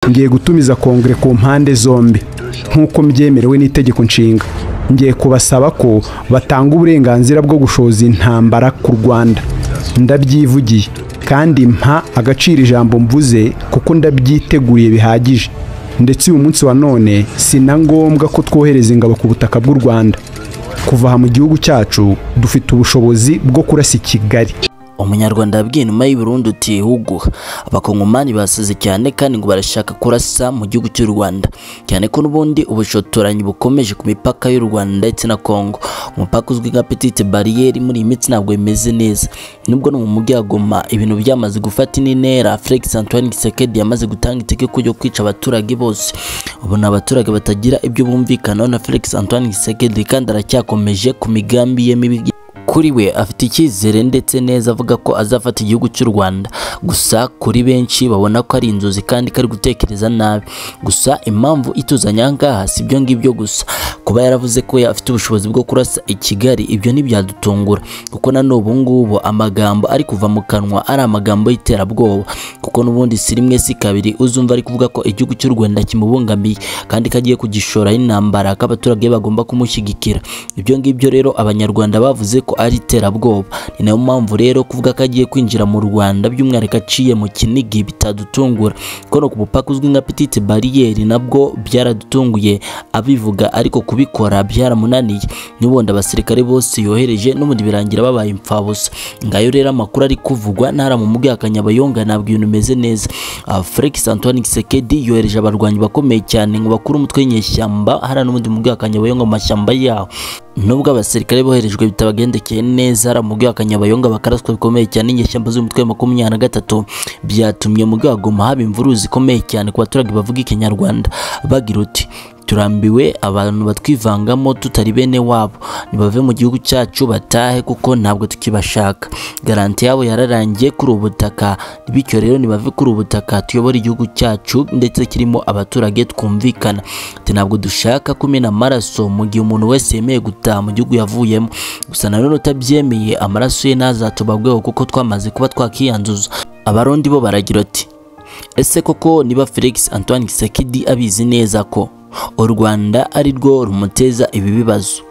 ngiye gutumiza kongere ku mpande zombi nk'uko mbyemerewe n'itegeko nshinga ngiye kubasaba ko batanga uburenganzira bwo gushoza intambara ku rwanda ndabyivugiye kandi mpa agaciro ijambo mvuze kuko ndabyiteguriye bihagije ndetse uyu munsi wa none si na ngombwa ko twohereza ingabo ku butaka bw'u rwanda kuva aha mu gihugu cyacu dufite ubushobozi bwo kurasa i kigali umunyarwanda yabwiye inuma y'i Burundi uti huguha abakongomani basize cyane kandi ngo barashaka kurasa mu gihugu cy'u Rwanda cyane ko n'ubundi ubushotoranyi bukomeje ku mipaka y'u Rwanda ndetse na Congo umupaka uzwi nka petite barrière muri iyi minsi ntabwo bimeze neza nubwo no mu mujyi wa Goma ibintu byamaze gufata indi ntera Felix Antoine Tshisekedi yamaze gutanga itegeko ryo kwica abaturage bose ubu ni abaturage batagira ibyo bumvikanaho na Felix Antoine Tshisekedi kandi aracyakomeje ku migambi ye mibi kuri we afite icyizere ndetse neza avuga ko azafata igihugu cy'u Rwanda gusa kuri benshi babona ko ari inzozi kandi ko ari gutekereza nabi gusa impamvu ituzanye aha ngaha si ibyo ngibyo gusa kuba yaravuze ko afite ubushobozi bwo kurasa i Kigali ibyo ntibyadutungura kuko na n'ubu ngubu amagambo ari kuva mu kanwa ari amagambo y'iterabwoba kuko n'ubundi si rimwe si kabiri uzumva ari kuvuga ko igihugu cy'u Rwanda kimubungamiye kandi ko agiye kugishora intambara ko abaturage bagomba kumushyigikira ibyo ngibyo rero abanyarwanda bavuze ko ari iterabwoba ni nayo mpamvu rero kuvuga ko agiye kwinjira mu Rwanda by'umwihariko aciye mu Kinigi bitadutungura kuko no ku mupaka uzwi nka petite barrière nabwo byaradutunguye abivuga ariko kubikora byaramunaniye n'ubundi abasirikare bose yohereje n'ubundi birangira babaye impfabusa ngayo rero amakuru ari kuvugwa ntara mu mujyi wa Kanyabayonga ntabwo ibintu bimeze neza Ah, Felix Antoine Tshisekedi yohereje abarwanyi bakomeye cyane ngo bakure umutwe w'inyeshyamba hariya n'ubundi mu mujyi wa Kanyabayonga mu mashyamba yaho nubwo abasirikare boherejwe bitabagendekeye neza hari umujyi wa Kanyabayonga bakaraswa bikomeye cyane n'inyeshyamba z'umutwe wa makumyabiri na gatatu byatumye mu Goma haba imvururu zikomeye cyane ku baturage bavuga ikinyarwanda bagira uti turambiwe abantu batwivangamo tutari bene wabo nibave mu gihugu cyacu batahe kuko ntabwo tukibashaka garanti yabo yararangiye kuri ubu butaka bityo rero nibave kuri ubu butaka tuyobore igihugu cyacu ndetse kirimo abaturage twumvikana ati ntabwo dushaka kumena amaraso mu gihe umuntu wese yemeye gutaha mu gihugu yavuyemo gusa nanone utabyemeye amaraso ye ntazatobagweho kuko twamaze kuba twakiyanduza abarundi bo baragira ati ese koko niba felix antoine gisekidi abizi neza ko u rwanda ari rwo rumuteza ibi bibazo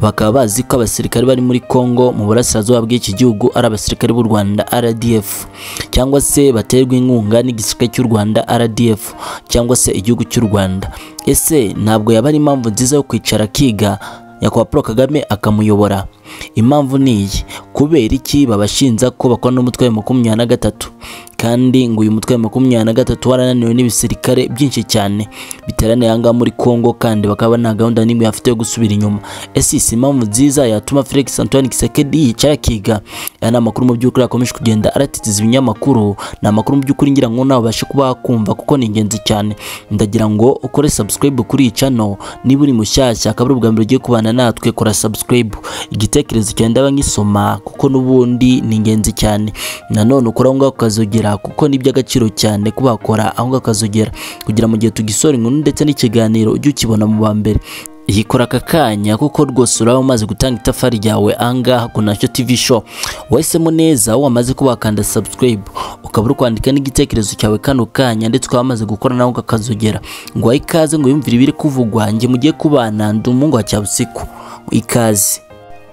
bakaba bazi ko abasirikare bari muri Congo mu burasirazuba bw'iki gihugu ari abasirikare b'u Rwanda RDF cyangwa se baterwa inkunga n'igisirikare cy'u Rwanda RDF cyangwa se igihugu cy'u Rwanda ese ntabwo yaba ari impamvu nziza yo kwicara akiga nyakubahwa Paul Kagame akamuyobora impamvu ni iyi kubera iki babashinja ko bakora n'umutwe wa makumyabiri na gatatu kandi ngo uyu mutwe wa makumyabiri na gatatu warananiwe n'ibisirikare byinshi cyane biteraniye aha ngaha muri Congo kandi bakaba nta gahunda n'imwe bafite yo gusubira inyuma ese iyi si impamvu nziza yatuma Felix Antoine Tshisekedi yicara akiga aya ni amakuru mu by'ukuri akomeje kugenda aratitiza ibinyamakuru ni amakuru mu by'ukuri ngira ngo nawe ubashe kuba wakumva kuko ni ingenzi cyane ndagira ngo ukore subscribe kuri iyi channel niba uri mushyashya akaba ari ubwa mbere ugiye kubana natwe kora subscribe igitekerezo cyenda nkisoma kuko n'ubundi ni ingenzi cyane nanone ukora aho ngaho ukazogera kuko ni iby'agaciro cyane ko bakora aho ngaho ukazogera kugira mu gihe tugisora inkuru ndetse n'ikiganiro ujye ukibona mu ba mbere yikora aka kanya kuko rwose uraba umaze gutanga itafari ryawe angaha ku nacyo tv show wahisemo neza wamaze kuba wakanda subscribe ukaba uri kwandika n'igitekerezo cyawe kano kanya ndetse ukaba wamaze gukora nawe ukakazogera ngo wahe ikaze ngo yumvire ibiri kuvugwa njye mugiye kubana ndi umuhungu wa cyabusiku ikaze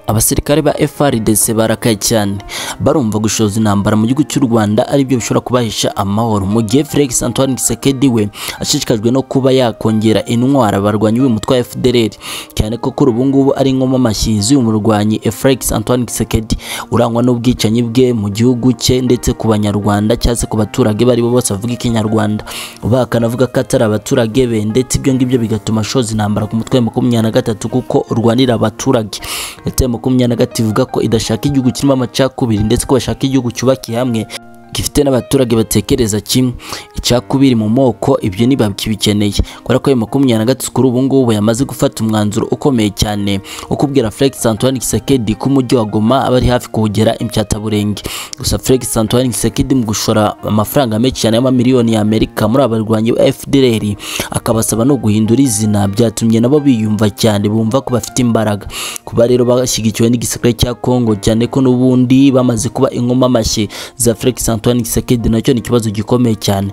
abasirikare ba FRDC barakaye cyane barumva gushoza intambara mu gihugu cy'u Rwanda ari byo bishobora kubahisha amahoro mu gihe Felix Antoine Tshisekedi we ashishikajwe no kuba yakongera intwara barwanyi w'umutwe wa FDLR cyane ko kuri ubu ngubu ari nkoma amashyizi umurwanyi Felix Antoine Tshisekedi urangwa n'ubwicanyi bwe mu gihugu cye ndetse ku banyarwanda cyangwa se ku baturage bari bo bose bavuga ikinyarwanda bakanavuga ko atari abaturage be ndetse ibyo ngibyo bigatuma ashoza intambara ku mutwe wa makumyabiri na gatatu kuko urwanira abaturage leta makumyabiri na gatatu ivuga ko idashaka igihugu kirimo amacakubiri ndetse ko bashaka igihugu cyubakiye hamwe gifite n'abaturage batekereza kimwe icakubiri mu moko ibyo ntibakibikeneye kubera ko ayo makumyabiri na gatatu kuri ubu ngubu yamaze gufata umwanzuro ukomeye cyane wo kubwira Felix Antoine Tshisekedi ko umujyi wa Goma aba ari hafi kuwugera imbyataburenge gusa Felix Antoine Tshisekedi mu gushora amafaranga menshi cyane y'amamiliyoni y'Amerika muri aba barwanyi ba FDLR akabasaba no guhindura izina byatumye nabo biyumva cyane bumva ko bafite imbaraga kuba rero bashyigikiwe n'igisirikare cya Congo cyane ko n'ubundi bamaze kuba inkomamashyi za Felix Antoine Antoine Gisekedi nacyo ni ikibazo gikomeye cyane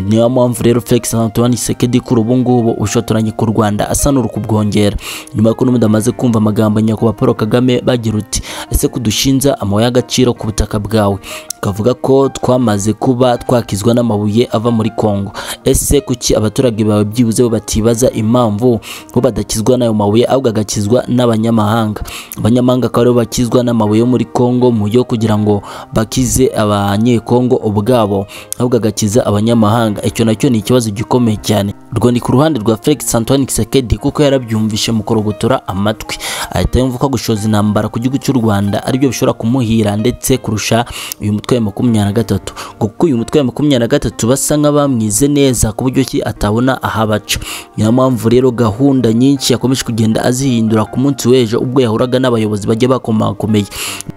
niyo mpamvu rero Felix Antoine Gisekedi kuri ubu ngubu ubushotoranyi ku Rwanda asa n'uri kubwongera nyuma y'uko n'ubundi amaze kumva amagambo ya nyakubahwa Paul Kagame bagira uti ese kudushinja amabuye y'agaciro ku butaka bwawe kavuga ko twamaze kuba twakizwa n'amabuye ava muri Kongo ese kuki abaturage bawe byibuze bo batibaza impamvu bo badakizwa n'ayo mabuye ahubwo agakizwa n'abanyamahanga abanyamahanga akaba aribo bakizwa n'amabuye yo muri Kongo mu buryo kugira ngo bakize abanyekongo ubwabo ahubwo agakiza abanyamahanga icyo nacyo ni ikibazo gikomeye cyane urwo ni ku ruhande rwa Felix Antoine Kisekedi kuko yarabyumvishe mu kurogotora amatwi ahita yumva ko gushoza intambara ku gihugu cy'u Rwanda aribyo bishobora kumuhira ndetse kurusha uyu mutwe wa makumyabiri na gatatu kuko uyu mutwe wa makumyabiri na gatatu basa nk'abamwize neza ku buryo ki atabona ahabaca niyo mpamvu rero gahunda nyinshi yakomeje kugenda azihindura ku munsi w'ejo ubwo yahuraga n'abayobozi bagiye bakomakomeye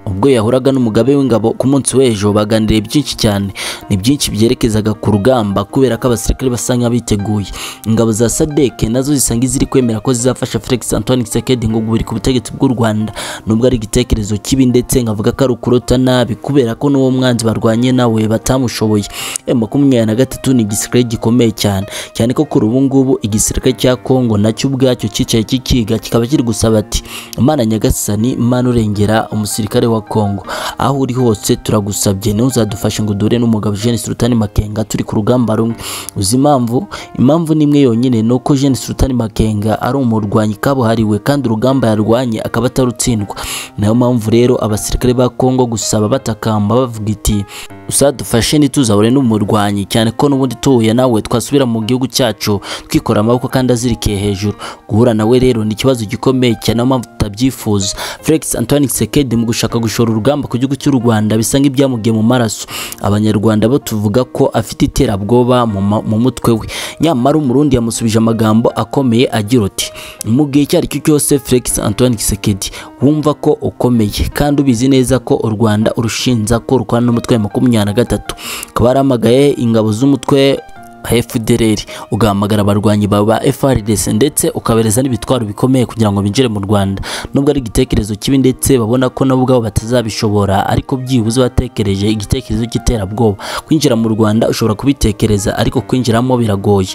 ubwo yahuraga n'umugabe w'ingabo ku munsi w'ejo baganiriye byinshi cyane ni byinshi byerekezaga ku rugamba kubera ko abasirikare basa nk'abiteguye ingabo za sadeke nazo zisanga ziri kwemera ko zizafasha Felix Antoine Tshisekedi ngo gubiri ku butegetsi bw'u Rwanda nubwo ari igitekerezo kibi ndetse nkavuga ko ari ukurota nabi kubera ko n'uwo mwanzi barwanye nawe batamushoboye makumyabiri na gatatu ni igisirikare gikomeye cyane cyane ko kuri ubu ngubu igisirikare cya Kongo nacyo ubwacyo cyicaye kikiga kikaba kiri gusaba ati Imana nyagasani Imana urengera umusirikare wa Kongo aho uri hose turagusabye ntuzadufashe ngo dure n'umugabo Jean Sultan Makenga turi ku rugamba rumwe uzi impamvu impamvu nimwe yonyine ni uko Jean Sultan Makenga ari umurwanyi kabuhariwe kandi urugamba yarwanye akaba atarutsindwa niyo mpamvu rero abasirikare ba Kongo gusaba batakamba bavuga iti usadufashe ntituzahure n'umurwanyi cyane ko n'ubundi tuhuye nawe twasubira mu gihugu cyacu twikora amaboko kandi azirikiye hejuru guhura nawe rero ni ikibazo gikomeye cyane niyo mpamvu tutabyifuza Felix Antoine Tshisekedi mu gushaka gushora urugamba ku gihugu cy'u Rwanda bisa nk'ibyamugiye mu maraso abanyarwanda bo tuvuga ko afite iterabwoba mu ma- mu mutwe we nyamara umurundi yamusubije amagambo akomeye agira uti mu gihe icyo ari cyo cyose Felix Antoine Tshisekedi wumva ko ukomeye kandi ubizi neza ko u Rwanda urushinja ko rukorana n'umutwe wa makumyabiri na gatatu akaba yaramagaye ingabo z'umutwe FDLR ugahamagara abarwanyi bawe ba FARDC ndetse ukabereza n'ibitwaro bikomeye kugira ngo binjire mu Rwanda nubwo ari igitekerezo kibi ndetse babona ko nabo ubwabo batazabishobora ariko byibuze batekereje igitekerezo cy'iterabwoba kwinjira mu Rwanda ushobora kubitekereza ariko kwinjiramo biragoye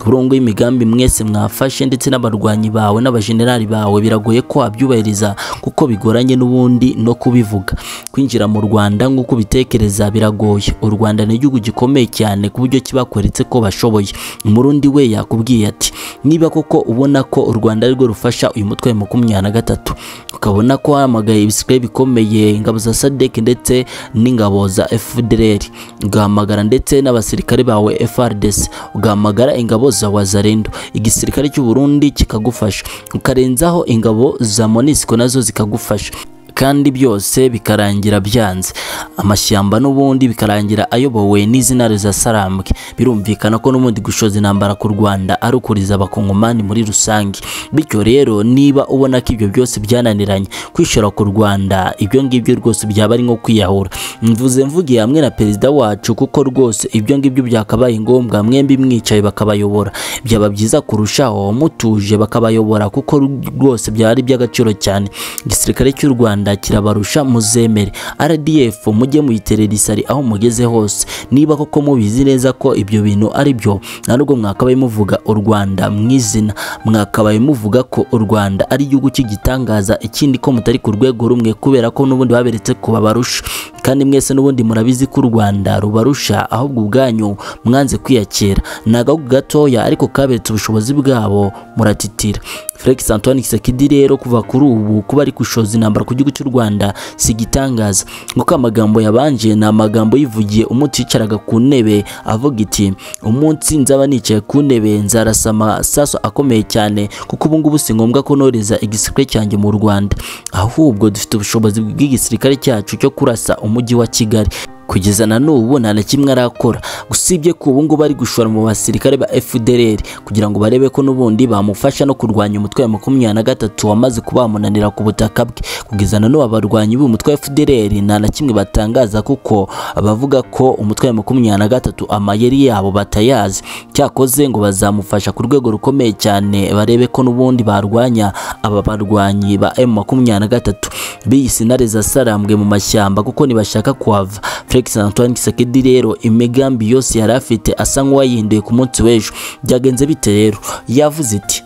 burungu y'imigambi mwese mwafashe ndetse n'abarwanyi bawe n'abajenerali bawe biragoye ko wabyubahiriza kuko bigoranye n'ubundi no kubivuga kwinjira mu Rwanda nk'uko ubitekereza biragoye u Rwanda ni igihugu gikomeye cyane ku buryo kibakweretse ko bashoboye umurundi we yakubwiye ati niba koko ubona ko u Rwanda arirwo rufasha uyu mutwe wa makumyabiri na gatatu ukabona ko hamagaye ibisigaye bikomeye ingabo za sadek ndetse n'ingabo za FDLR ugahamagara ndetse n'abasirikare bawe FRDC ugahamagara ingabo za wazarendo igisirikare cy'u Burundi kikagufasha ukarenzaho ingabo za Monisco nazo zikagufasha kandi byose bikarangira byanze amashyamba n'ubundi bikarangira ayobowe n'izina za sarambwe birumvikana ko n'ubundi gushoza intambara ku Rwanda ari ukuriza abakongomani muri rusange bityo rero niba ubona ko ibyo byose byananiranye kwishora ku Rwanda ibyo ngibyo rwose byaba ari nko kwiyahura mvuze mvugiye hamwe na perezida wacu kuko rwose ibyo ngibyo byakabaye ngombwa mwembi mwicaye bakabayobora byaba byiza kurushaho mutuje bakabayobora kuko rwose byaba ari iby'agaciro cyane igisirikare cy'u Rwanda Rwanda kirabarusha muzemere RDF mujye muyiterera isari aho mugeze hose niba koko mubizi neza ko ibyo bintu ari byo nubwo mwakabaye muvuga u Rwanda mwizina mwakabaye muvuga ko u Rwanda ari igihugu cy'igitangaza ikindi ko mutari ku rwego rumwe kubera ko n'ubundi baberetse ko babarusha kandi mwese n'ubundi murabizi ko u Rwanda rubarusha ahubwo ubwanyu mwanze kwiyakira ni agahugu gatoya ariko kaberetse ubushobozi bwabo muratitira Felix Antoine Tshisekedi rero kuva kuri ubu kuba ari gushoza intambara ku gihugu cy'u Rwanda si gitangaza nguko amagambo yabanje ni amagambo yivugiye umunsi yicaraga ku ntebe avuga iti umunsi nzaba nicaye ku ntebe nzarasa amasaso akomeye cyane kuko ubu ngubu si ngombwa ko noreza igisirikare cyanjye mu Rwanda ahubwo dufite ubushobozi bw'igisirikare cyacu cyo kurasa umujyi wa Kigali kugeza na n'ubu nta na kimwe arakora usibye ko ubu ngubu ari gushora mu basirikare ba FDLR kugira ngo barebe ko n'ubundi bamufasha no kurwanya umutwe wa makumyabiri na gatatu wamaze kubamunanira ku butaka bwe kugeza na n'ubu abarwanyi b'uyu mutwe wa FDLR nta na kimwe batangaza kuko abavuga ko umutwe wa makumyabiri na gatatu amayeri yabo batayazi cyakoze ngo bazamufasha ku rwego rukomeye cyane barebe ko n'ubundi barwanya aba barwanyi ba M makumyabiri na gatatu biyise intare za sarambwe mu mashyamba kuko ntibashaka kuhava Felix Felix Antoine Tshisekedi rero imigambi yose yari afite asa nk'uwayihinduye ku munsi w'ejo byagenze bite rero yavuze iti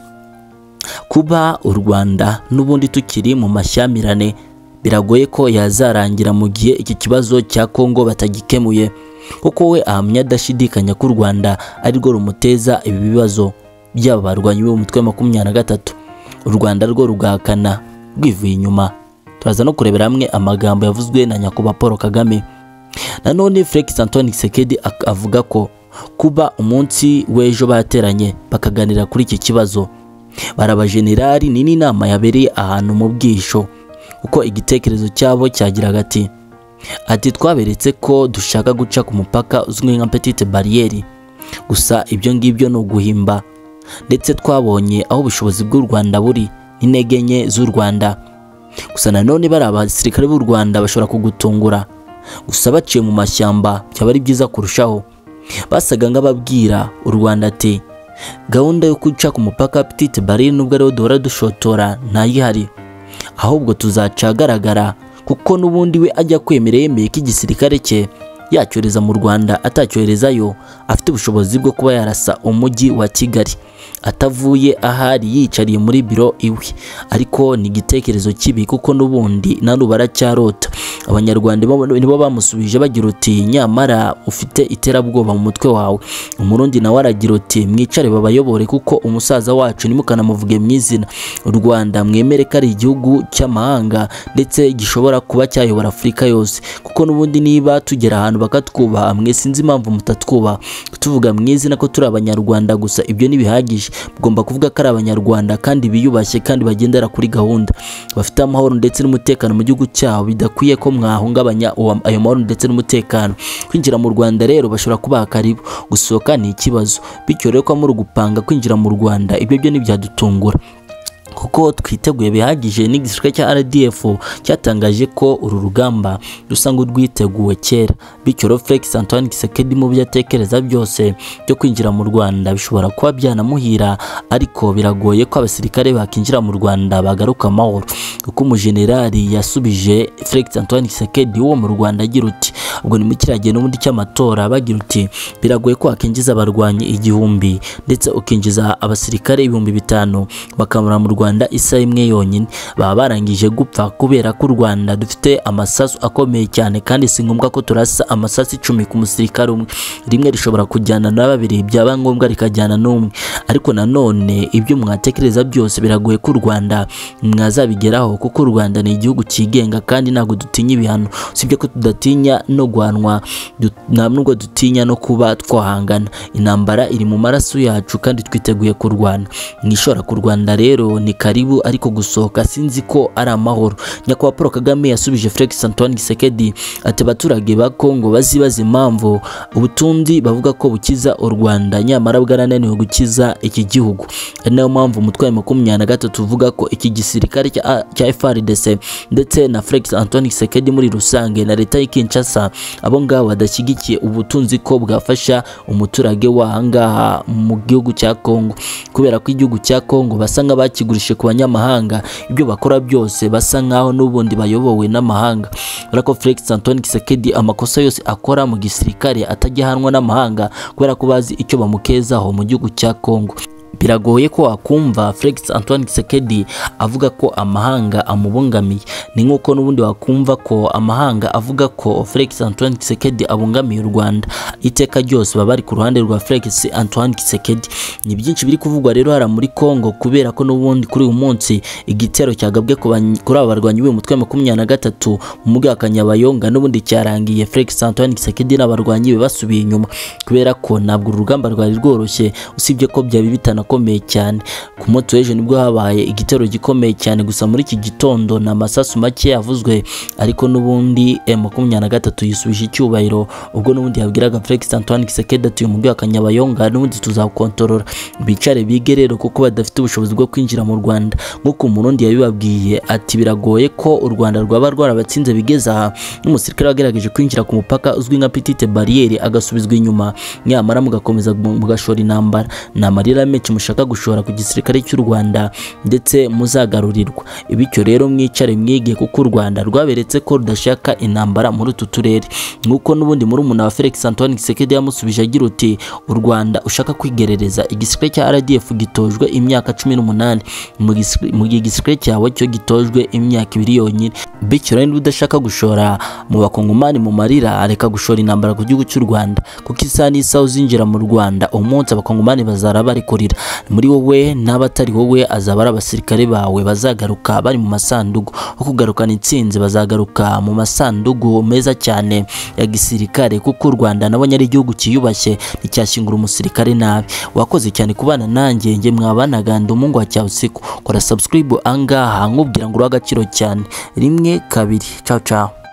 kuba u Rwanda n'ubundi tukiri mu mashyamirane biragoye ko yazarangira mu gihe iki kibazo cya Kongo batagikemuye kuko we ahamya adashidikanya ko u Rwanda arirwo rumuteza ibi bibazo byaba barwanyi b'umutwe wa makumyabiri na gatatu u Rwanda rwo rugahakana rwivuye inyuma turaza no kurebera hamwe amagambo yavuzwe na nyakubahwa Paul Kagame nanone Felix Antoine Tshisekedi ak- avuga ko kuba umunsi w'ejo bateranye bakaganira kuri iki kibazo barabajenerali ni n'inama yabereye ahantu mu bwisho uko igitekerezo cyabo cyagiraga ati ati twaberetse ko dushaka guca ku mupaka uzwi nka petite bariyeri gusa ibyo ngibyo ni uguhimba ndetse twabonye aho ubushobozi bw'u Rwanda buri n'intege nke z'u Rwanda gusa nanone bari abasirikare b'u Rwanda bashobora kugutungura gusa baciye mu mashyamba byaba ari byiza kurushaho basaga nk'ababwira u Rwanda ati gahunda yo guca ku mupaka wa petite bariyeri nubwo ariho duhora dushotora ntayihari ahubwo tuzaca agaragara kuko n'ubundi we ajya kwemera yemeye ko igisirikare cye yacyohereza mu Rwanda atacyoherezayo afite ubushobozi bwo kuba yarasa umujyi wa Kigali atavuye ahari yicariye muri biro iwe ariko ni igitekerezo kibi kuko n'ubundi narubara cyarota abanyarwanda bo- nibo bamusubije bagira uti nyamara ufite iterabwoba mu mutwe wawe umurundi nawe aragira uti mwicare babayobore kuko umusaza wacu nimukanamuvuge mu izina u Rwanda mwemere ko ari igihugu cy'amahanga ndetse gishobora kuba cyayobora Afurika yose kuko n'ubundi niba tugera ahantu bakatwubaha mwe sinzi impamvu mutatwubaha tuvuga mu izina ko turi abanyarwanda gusa ibyo ntibihagije mugomba kuvuga ko ari abanyarwanda kandi biyubashye kandi bagendera kuri gahunda bafite amahoro ndetse n'umutekano mu gihugu cyabo bidakwiye ko mwahungabanya uwa- ayo mahoro ndetse n'umutekano kwinjira mu Rwanda rero bashobora kubaha karibu gusohoka ni ikibazo bityo rero ko muri gupanga kwinjira mu Rwanda ibyo byo ntibyadutungura kuko twiteguye bihagije n'igisirikare cya RDF cyatangaje ko uru rugamba rusa nk'urwiteguwe kera bityo rero Felix Antoine Tshisekedi mu byo atekereza byose byo kwinjira mu Rwanda bishobora kuba byanamuhira ariko biragoye ko abasirikare bakinjira mu Rwanda bagaruka amahoro kuko umujenerali yasubije Felix Antoine Tshisekedi wo mu Rwanda agira uti ubwo ni muri kiriya gihe n'ubundi cy'amatora bagira uti biragoye ko wakinjiza abarwanyi igihumbi ndetse ukinjiza abasirikare ibihumbi bitanu bakamara mu Rwanda isaha imwe yonyine baba barangije gupfa kubera ko u Rwanda dufite amasasu akomeye cyane kandi si ngombwa ko turasa amasasu icumi ku musirikare umwe rimwe rishobora kujyana na babiri byaba ngombwa rikajyana n'umwe ariko nanone ibyo mwatekereza byose biragoye ko u Rwanda mwazabigeraho kuko u Rwanda ni igihugu cyigenga kandi ntabwo dutinya ibihano usibye ko tudatinya no guhanwa du- nta nubwo dutinya no kuba twahangana intambara iri mu maraso yacu kandi twiteguye kurwana mwishora ku Rwanda rero ni karibu ariko gusohoka sinzi ko ari amahoro nyakubahwa Paul Kagame yasubije Felix Antoine Tshisekedi ati abaturage ba Kongo bazibaza impamvu ubutunzi bavuga ko bukiza u Rwanda nyamara bwarananiwe gukiza iki gihugu ari nayo mpamvu umutwe wa makumyabiri na gatatu uvuga ko iki gisirikare cya- cya FARDC ndetse na Felix Antoine Tshisekedi muri rusange na leta y'i Kinshasa abo ngabo badashyigikiye ubutunzi ko bwafasha umuturage wahangaha mu gihugu cya Kongo kubera ko igihugu cya Kongo basa nk'abakigurishije ku banyamahanga ibyo bakora byose basa nk'aho n'ubundi bayobowe n'amahanga urako Felix Antoine Tshisekedi amakosa yose akora mu gisirikare atajya ahanwa n'amahanga kubera ko bazi icyo bamukezaho mu gihugu cya Kongo biragoye ko wakumva Felix Antoine Tshisekedi avuga ko amahanga amubungamiye ni nk'uko n'ubundi wakumva ko amahanga avuga ko Felix Antoine Tshisekedi abungamiye u Rwanda iteka ryose baba bari ku ruhande rwa Felix Antoine Tshisekedi ni byinshi biri kuvugwa rero hara muri Kongo kubera ko n'ubundi kuri uyu munsi igitero cyagabwe ku bany- kuri aba barwanyi b'umutwe wa makumyabiri na gatatu mu mujyi wa Kanyabayonga n'ubundi cyarangiye Felix Antoine Tshisekedi n'abarwanyi be basubiye inyuma kubera ko ntabwo uru rugamba rwari rworoshye usibye ko byaba bitanakomeye cyane ku munsi w'ejo nibwo habaye igitero gikomeye cyane gusa muri iki gitondo ni amasasu make yavuzwe ariko n'ubundi M23 yisubije icyubahiro ubwo n'ubundi yabwiraga Felix Antoine Tshisekedi ati uyu mujyi wa Kanyabayonga n'ubundi tuzakontorora bicare bige rero kuko badafite ubushobozi bwo kwinjira mu Rwanda nk'uko umurundi yabibabwiye ati biragoye ko u Rwanda rwaba rwarabatsinze bigeze aha n'umusirikare wagerageje kwinjira ku mupaka uzwi nka petite barriere agasubizwa inyuma nyamara mugakomeza mu- mugashora intambara ni amarira menshi mushaka gushora ku gisirikare cy'u Rwanda ndetse muzagarurirwa bityo rero mwicare mwige kuko u Rwanda rwaberetse ko rudashaka intambara muri utu turere nk'uko n'ubundi muri umuna wa Felix Antoine Tshisekedi yamusubije agira uti u Rwanda ushaka kwigerereza igisirikare cya RDF gitojwe imyaka 18 mu gisi- mu gihe igisirikare cyawe cyo gitojwe imyaka ibiri yonyine bityo rero niba udashaka gushora mu bakongomani mu marira areka gushora intambara ku gihugu cy'u Rwanda kuko isaha n'isaha uzinjira mu Rwanda umunsi abakongomani bazara bari kurira muri wowe n'abatari wowe azaba ari abasirikare bawe bazagaruka bari mu masanduku ho kugarukana intsinzi bazagaruka mu masanduku meza cyane ya gisirikare kuko u Rwanda nabonye ari igihugu cyiyubashye nticyashyingura umusirikare nabi wakoze cyane kubana nanjye njye mwabanaga ndi umuhungu wa cyawusiku kora subscribe angaha nkubwira ngo uri agaciro cyane rimwe kabiri ciao ciao